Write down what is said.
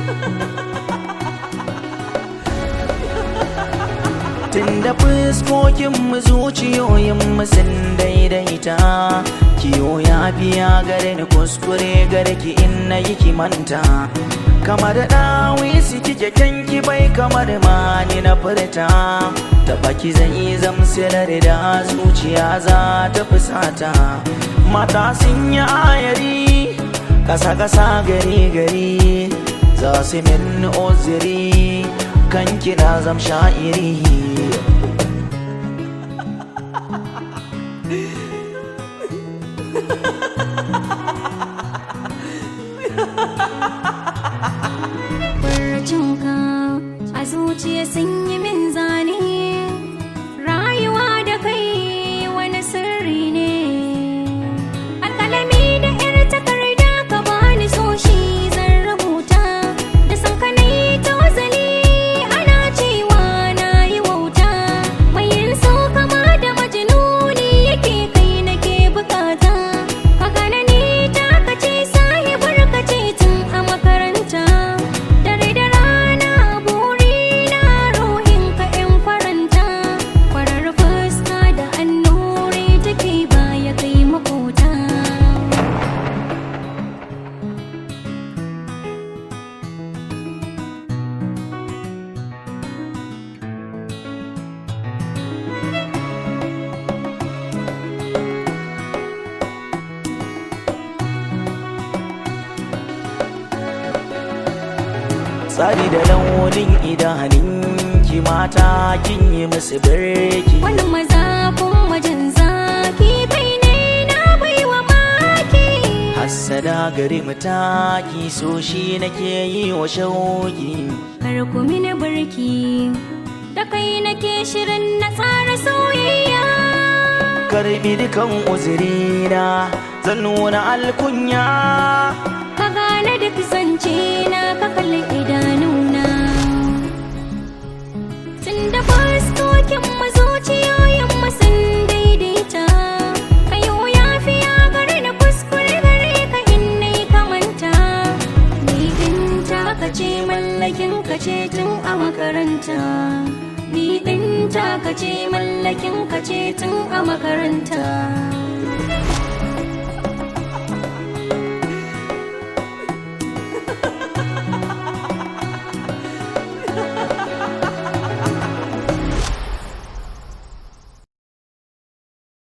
Tunda fuskokinmu zuciyoyinmu sun daidaita Kiyo ya biya gare ni kuskure gare ki in na yi kimanta Kamar ɗawi su kike kyanki bai kamar mani na furta Da baki zai zamsilar da zuciya za ta fusata Mata sun yi ayari Kasa-kasa gari-gari Za su min oziri kan kina zam sha'iri Farcinka a zuciya sun yi min zane Rayuwa da kai wani sirri ne Alƙalami da 'yar takarda ka bani so shi zan rubuta Da san ka na yi tozali ana cewa na yi wauta Mai yin so kama da majinuni yake kai nake bukata Ka gane ni ta kace sahibar ka ce tun a makaranta Dare da rana burina ruhin ka in faranta Farar fuska da annuri take baya kai makota Tsari da launin idanunki mata kin yi musu birki Wannan maza kun wajen zaki kai ne na baiwa maki Hassada gari mataki so shi nake yi wa shauki Kar ku mini barki da kai nake shirin na tsara soyayya Karbi dukan uzurina zan nuna alkunya ka gane duk zance na ka kalli idanuna tun da fuskokin mazuciyoyin sun daidaita kayo ya fiya gare na kuskure gare ka in nai kamanta ni din taka ce mallakin ka ce tun a makaranta ni din taka ce mallakin ka ce tun a makaranta